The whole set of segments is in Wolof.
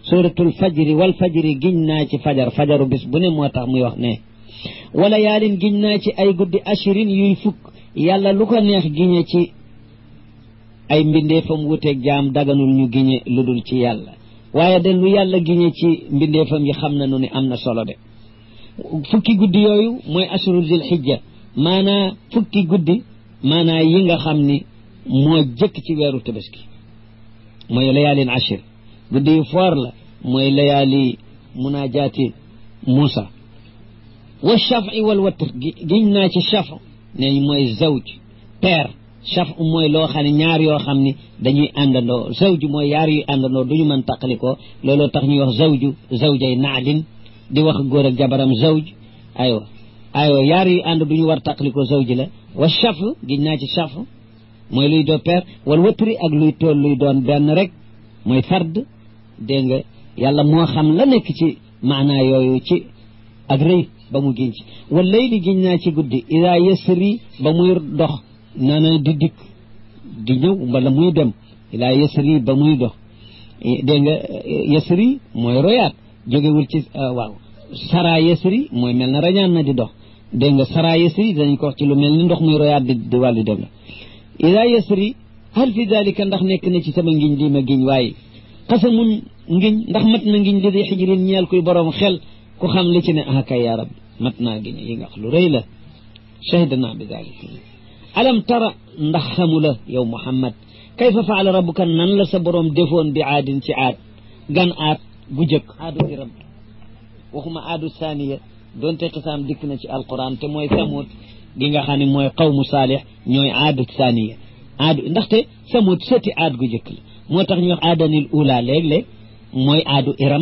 suratul fajri wal fajri giñ naa ci fajar fajaru bis bu ne moo tax muy wax ne wala yaalin giñ naa ci ay guddi ashirin yuy fukk yàlla lu ko neex giñe ci ay mbindeefam wuteeg jaam daganul ñu giñe lu dul ci yàlla waaye de lu yàlla giñe ci mbindeefam yi xam na nu ni am na solo de fukki guddi yooyu mooy ashuru zil xijja maanaa fukki guddi maanaa yi nga xam ni moo jëkk ci weeru tabaski mooy layaalin ashir guddi yu foor la mooy layaali munaajaati Muusa wa shafi wal watr giñ naa ci shaf ne mooy zawj père shaf mooy loo xam ne ñaar yoo xam ni dañuy àndandoo zawj mooy yaar yuy àndandoo duñu mën taqalikoo looloo tax ñuy wax zawju zawjay naadin di wax góor ak jabaram zawj aywa aywa yaar yuy ànd duñu war taqalikoo zawj la wa shaf giñ naa ci shaf mooy luy doo père wal watri ak luy tool luy doon benn rek mooy fard dégg nga yàlla moo xam la nekk ci maanaa yooyu ci ak rëy ba mu giñ ci wal layli giñ naa ci guddi ida yasri ba muy dox nana di dikk di ñëw wala muy dem ila yasri ba muy dox dégg nga yasri mooy royaat jógewul ci waaw sara yasri mooy mel na rañaan na di dox dégg nga sara yasri dañ ko wax ci lu mel ni ndox muy royaat di di wàllu dem la ila yasri hal fi dalika ndax nekk na ci sama ngiñ lii ma giñ waaye xasamun ngiñ ndax mat na ngiñ li di xijrin ñeel kuy borom xel ku xam li ci ne ah kay yaa rabbi mat naa giñ yi nga wax lu rëy la shahida naa bi dalika alam tara ndax xamu la yow muhammad kayfa faala rabbuka nan la sa borom defoon bi aadin ci aad gan aad gu jëkk aadu iram waxuma aadu saaniya doonte xisaam dikk na ci alquran te mooy samut gi nga xam ne mooy qawmu saalix ñooy aadu saaniya aadu ndaxte samut sëti aad gu jëkk la moo tax ñu wax aadanil ula léeg-léeg mooy aadu iram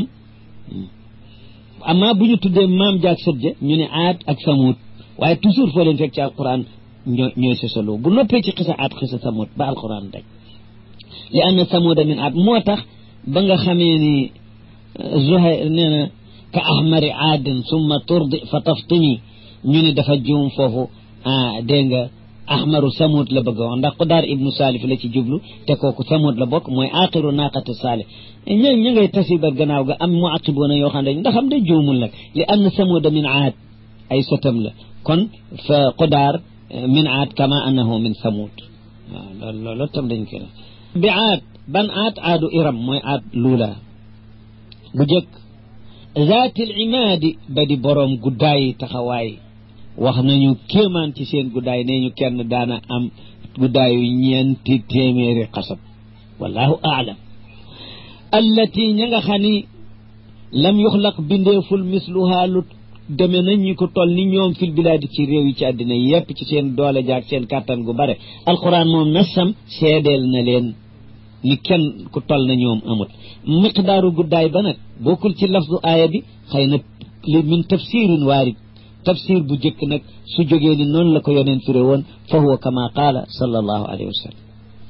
amma bu ñu tuddee maam jaag sët ja ñu ne aad ak samut waaye toujours foo leen fekk ci alquran ñoo ñooy sosaloo bu noppee ci xisa aat xisa samut ba alquran daj li anna samuda min aat moo tax ba nga xamee ni zuhayr nee na ka ahmari aadin summa turdi fa taftimi ñu ne dafa juum foofu ah dégg nga ahmaru samut la bëgg wax ndax qudaar ibnu salif la ci jublu te kooku samut la bokk mooy aqiru naqati salih ña ña ngay tasiba gannaaw ga am mu aqiboona yoo xam ne ndax am day juumul nag li anna samuda min aad ay sotam la kon fa qudaar min aad kama annahu min samut waaw loolu loolu tam dañ koy def bi aad ban aad aadu iram mooy aad luula bu jëkk zaatil imaadi ba di boroom guddaay taxawaay wax nañu kéemaan ci seen guddaay nee ñu kenn daana am guddaayu ñeenti téeméeri xasab wallahu aalam allati ña nga xam ni lam yuxlaq bindeeful misluhaa lu deme nañ ñi ko toll ni ñoom fil bilaadi ci réew yi ci àddina yépp ci seen doole jaag seen kàttan gu bare alquran moom nasam seedeel na leen ni kenn ku toll na ñoom amut miqdaaru guddaay ba nag bokkul ci lafdu aaya bi xëy na li min tafsirin waarid tafsir bu jëkk nag su jógee ni noonu la ko yoneen firé woon fa huwa kama qaala sallallahu alayhi wa sallam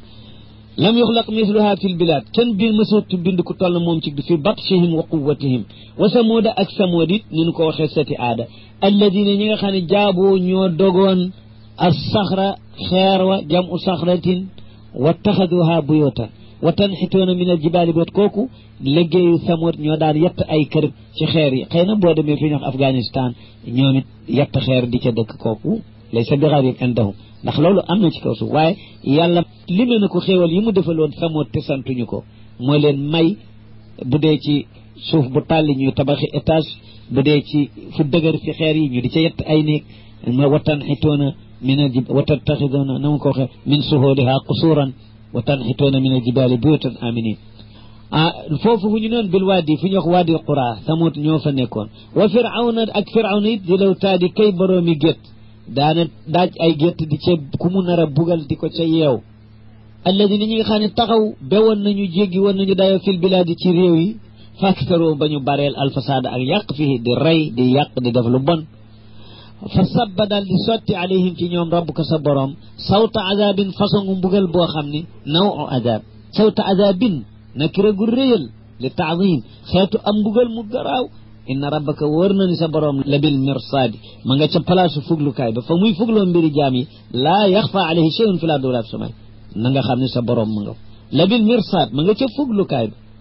lam yuxlaq misluha fi lbilad kenn bi mësatu bind ku toll moom ci fi batshihim wa quwatihim wa samuuda ak samuud it ni nu ko waxee sati aada alladina ñi nga xam ne jaaboo ñoo dogoon as saxra xeer wa jam u saxratin wa taxaduha buyootan wa tanxitoona min al jibaali boot kooku liggéeyu samuud ñoo daan yett ay kër ci xeer yi xëy na boo demee fi ñu wax Afghanistan ñoom it yett xeer di ca dëkk kooku laysa bi garib indahum ndax loolu am na ci kaw suuf waaye yàlla lime na ko xéewal yi mu defaloon samoot te santuñu ko moo leen may bu dee ci suuf bu tàlli ñuy tabaxi étage bu dee ci fu dëgër fi xeer yi ñu di ca yett ay néeg ma watan xitoona min al jib watan taxidoona na ma ko waxee min suhooliha qusuuran watan xitoona min al jibaali buyutan aminin ah foofu fu ñu noon bil waadi fu ñu wax waadi qura samoot ñoo fa nekkoon wa firawna ak firawna it di law taadi kay boroomi gétt daana daaj ay gétt di ca ku mu nar a bugal di ko ca yeew alladina ñi nga xam ne taxaw bewoon nañu jéggi woon nañu dayoo fil bilaadi ci réew yi faktaroo ba ñu bareel alfasaada ak yàq fii di rey di yàq di def lu bon fa sabba daal di sotti alayhim ci ñoom rabbuka sa borom sawta azabin façon mbugal boo xam ni naw o azab sawta azabin nakira gu réyal li taadim xeetu am mbugal mu garaaw inna rabbaka wóor na ni sa borom labil mirsaadi ma nga ca palaasu fuglukaay ba fa muy fugloo mbiri jaam yi laa yaxfa alayhi shay'un fi l ardi wala fi samay na nga xam ne sa borom ma nga labil mirsaad ma nga ca fuglukaay ba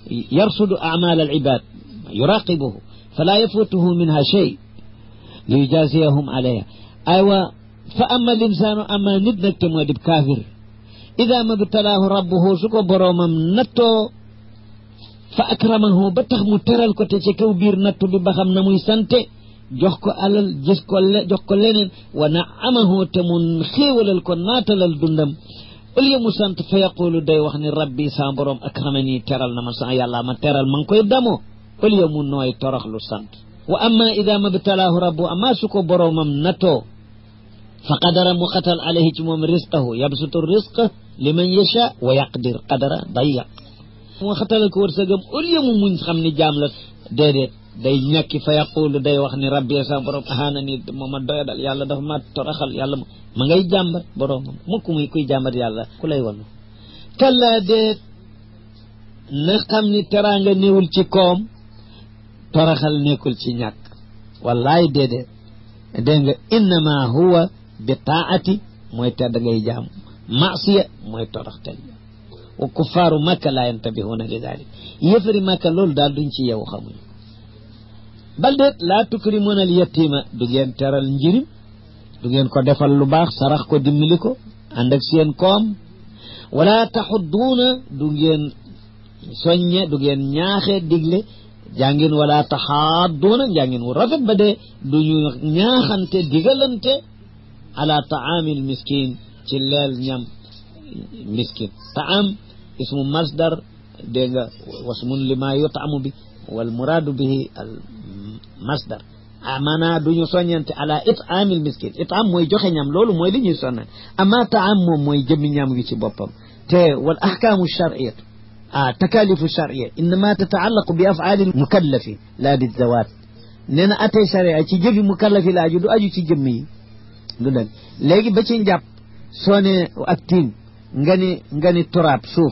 yarsudu amal al ibad yuraqibuhu fala yafutuhu minha shay li yujaziyahum alayha aywa fa ama linsaanu ama nit nag te moo dib kaafir ida mabtalaahu rabbuhu su ko boroomam nattoo fa akramahu ba tax mu teral ko te ci kaw biir nattu bi ba xam na muy sante jox ko alal gis ko le jox ko leneen wa naamahu te mu xéewalal ko naatalal dundam au lieu mu sant fa yaqulu day wax ni rabbi sa borom akramani teral na ma sa yàlla ma teral ma ngi koy damoo au lieu mu nooy toroxlu sant wa amma ida mabtalaahu rabbu amma su ko boroomam nattoo fa qadara mu xatal alayhi ci moom risqahu yabsutu risqa liman yasha wa yaqdir qadara dayaq mu xatalal ko wërsëgam au lieu mu muñ xam ni jaam la déedéet day ñàkki fa yaqulu day wax ni rabbi sa borom ahaana ni mooma doyadal yàlla dafa ma toraxal yàlla ma ngay jàmbat boroomam mukk muy kuy jàmbat yàlla ku lay wallu kalla déet na xam ni teraanga néewul ci koom toraxal nekkul ci ñàkk wallaay déedéet dégg nga innama huwa bi taati mooy tedd ngay jaam masiya mooy toroxtel wa kuffaaru makka laa yantabihuna li dalik yëfari makka loolu daal duñ ci yeewu xamuñu bal déet laa tukrimuna al yatima du ngeen teral njirim du ngeen ko defal lu baax sarax ko dimbali ko ànd ak seen koom wala taxudduuna du ngeen soññe du ngeen ñaaxe digle jàngin wala taxaadduuna njàngin wu rafet ba dee duñu ñaaxante digalante ala taamil miskin ci leel ñam miskin taam ismu masdar dégg nga wasmun lima yutaamu bi wal muraadu bihi al masdar ah maanaa duñu soññante ala itaamil miskin itaam mooy joxe ñam loolu mooy li ñuy sonna ama taam moom mooy jëmmi ñam gi ci boppam te wal ahkaamu shar'iyatu ah takalifu charia innama tataallaqu bi afaali mukallafi laa bi zawaat nee na atey charia ci jëfi mukallafi la aju du aju ci jëmm yi du dëgg léegi ba ci njàpp soo ne ak tiim nga ni nga ni turaab suuf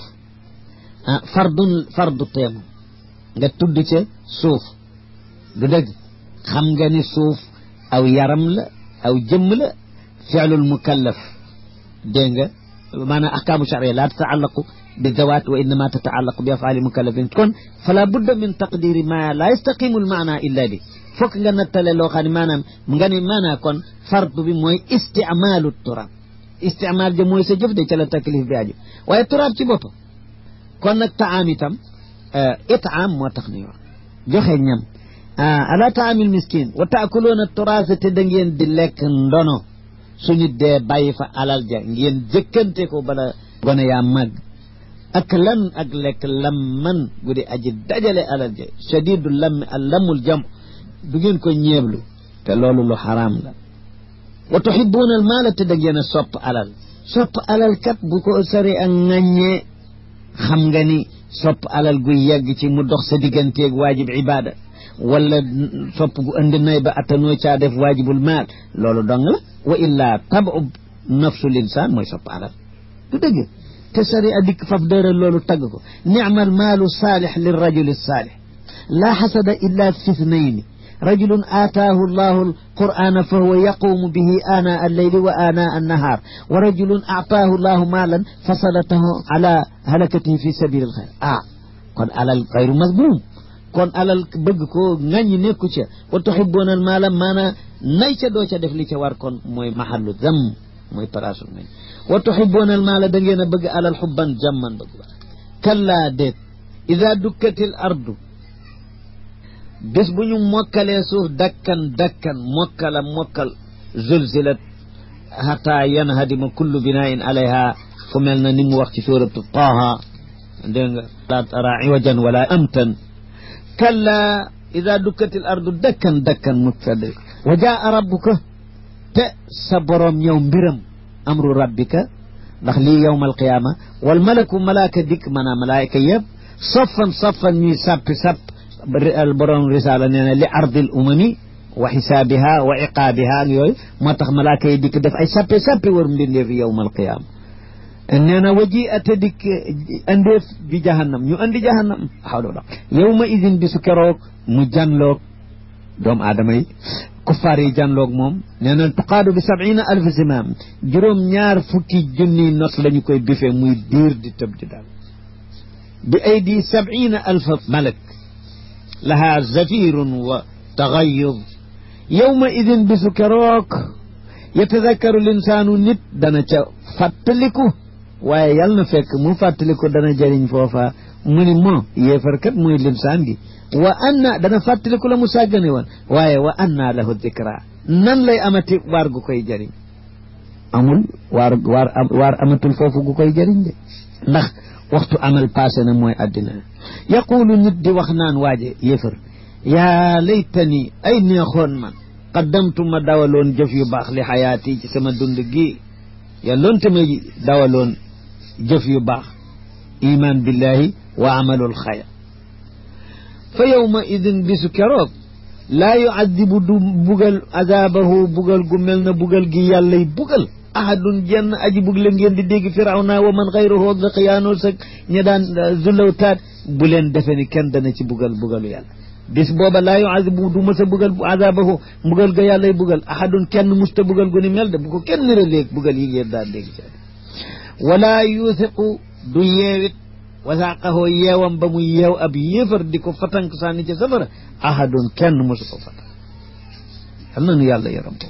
ah fardun fardu teemu nga tudd ca suuf du dëgg xam nga ni suuf aw yaram la aw jëmm la fi'lul mukallaf dégg nga maanaam ahkaamu charia laa tataallaqu بالذوات وإنما تتعلق بأفعال مكلفين كون فلا بد من تقدير ما لا يستقيم المعنى إلا به فوك nga nattale loo xam ne maanaam nga ni maanaa kon fardu bi mooy isticmaalu turaab istimaal ja mooy sa jëf de ca la taklif bi aju waaye turaab ci boppam kon nag taam itam itaam moo tax ni wax joxe ñam ala taamil miskin wa taakuluuna turaasa te da ngeen di lekk ndono suñu dee bàyyi fa alal ja ngeen jëkkante ko bala gone yaa màgg ak lan ak lekk lamman gu di aji dajale alal ja shadidu lammi al lammul jam du ngeen ko ñeeblu te loolu lu xaraam la wa tuhibuuna al maala te da ngeen a sopp alal sopp alal kat bu ko sari ak ŋàññee xam nga ni sopp alal gu yegg ci mu dox sa digganteeg waajib ibada wala sopp gu andi nay ba attanoo caa def waajibul maal loolu dong la wa illaa tabu nafsu linsaan mooy sopp alal du dëgg te sari a dikk faf dëral loolu tagg ko nicmal maalu saalix lirrajuli saalix laa xasada illa fi ithnayni rajulun aataahu allahu alqur'ana fa huwa yaqumu bihi aanaa alleyli wa aanaa annahaar wa rajulun aataahu allahu maalan fa salatahu ala halakatihi fi sabili alxayr ah kon alal xayru masbuum kon alal bëgg ko ŋàññi nekku ca wa tuhibuuna al maala maanaa nay ca doo ca def li ca war kon mooy mahallu zam mooy paraasul ngañ wa tuhibuuna al maala da ngeen a bëgg alal xubban jamman bëgg ba kallaa déet ida dukkatil ardu bés bu ñu mokkalee suuf dakkan dakkan mokkala mokkal zulzilat hatta yanhadima kullu binaain alayha fu mel na ni mu wax ci suuratu taaha dégg nga laa tara iwajan wala amtan kalla ida dukkatil ardu dakkan dakkan mutfade wa jaa rabbuka te sa boroom ñëw mbiram amru rabbika ndax lii yowma alqiyaama wal malaku malaaka dikk maanaam malaayka yëpp saffan saffan ñuy sappi sapp boroom risaala nee na li ardil umami wa xisaabiha wa iqaabiha ak yooyu moo tax malaaka yi dikk def ay sappe sappe war mbindeefi yowma alqiyaama nee na waji ate dikk andeef bi jahannam ñu andi jahannam xawla yowma idin bisu keroog mu janloog doomu aadama yi kuffaar yi janloog moom nee na tuqaadu bi sabina alf zimaam juróom ñaar fukki junni not la ñu koy bifee muy diir di tëb di daal bi aydi sabina alfa malak lahaa zafirun wa taxayud yowma idin bisu keroog yatadakkaru linsaanu nit dana ca fàttaliku waaye yal na fekk mu fàttaliku dana jëriñ foofa mu ni moo yéefarkat muy linsaan gi wa anna dana fàttaliku la mu sàggane woon waaye wa anna lahu dikra nan lay amati waar gu koy jëriñ amul waar waar waar amatul foofu gu koy jëriñ de ndax waxtu amal passé na mooy àddina yaqulu nit di wax naan waaje yéefar yaa laytani ay neexoon man qaddamtu ma dawaloon jëf yu baax li xayaati ci sama dund gi yàlloonte ma dawaloon jëf yu baax iman billahi wa amalul xayr fa yowma idin bisu keroog laa yuadibu du bugal azabahu bugal gu mel na bugal gi yàllay bugal ahadun jenn aji bug la ngeen di dégg firawna wa man xayruhu daqiyaanoo sa ña daan zulawtaat bu leen defe ni kenn dana ci bugal bugalu yàlla bis booba laa yuadibu du mës a bugal azabahu bugal ga yàllay bugal ahadun kenn musta bugal gu ni mel de bu ko kenn nira léeg bugal yi ngeen daan dégg ci wala yuuthiqu du yeewit wasaaqahoo yeewam ba mu yeew ab yéefar di ko fatank sànni ca safara ahadun kenn mosu ko fatank xam na nu yàlla yaram ko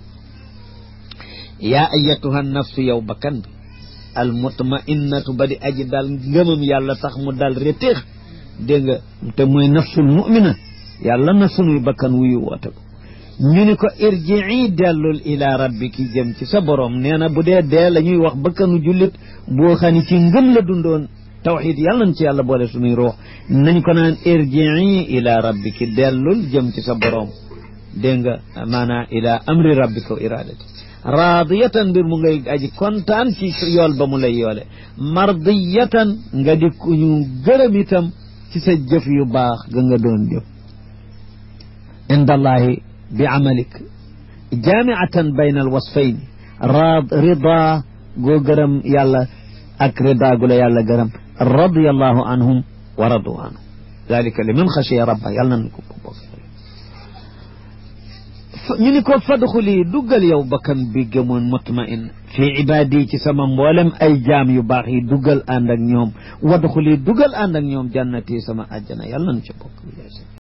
yaa ayatuha nafsu yow bakkan bi al mutmainnatu ba di aji daal ngëmam yàlla tax mu dal reteex dégg nga te mooy nafsul mu'mina yàlla na sunuy bakkan wuyu woote ko ñu ni ko irjii dellul ila rabbiki jëm ci sa borom nee na bu dee dee la ñuy wax bakkanu jullit boo xam ne ci ngëm la dundoon tawxid yàlla nañ ci yàlla boole sunuy ruux nañ ko naan irjii ila rabbiki dellul jëm ci sa borom dégg nga maanaa ila amri rabbika wa iradati raadiyatan mbir mu ngay aji kontaan ci yool ba mu lay yoole mardiyatan nga di ku ñu gërëm itam ci sa jëf yu baax ga nga doon jëf indallahi bi amalik jaamiatan bayna alwasfayn raad rida goo gërëm yàlla ak rida gu la yàlla gërëm radiyallahu anhum wa radu anhu dalika liman xashiya rabba yàlla nañ ko bokk ñu ni ko fadxuli duggal yow bakkan bi gëmoon mutmain fii ibaadi ci sama mboolem ay jaam yu baax yi duggal ànd ak ñoom wadxuli duggal ànd ak ñoom jannati sama àjjana yàlla nañ ca bokk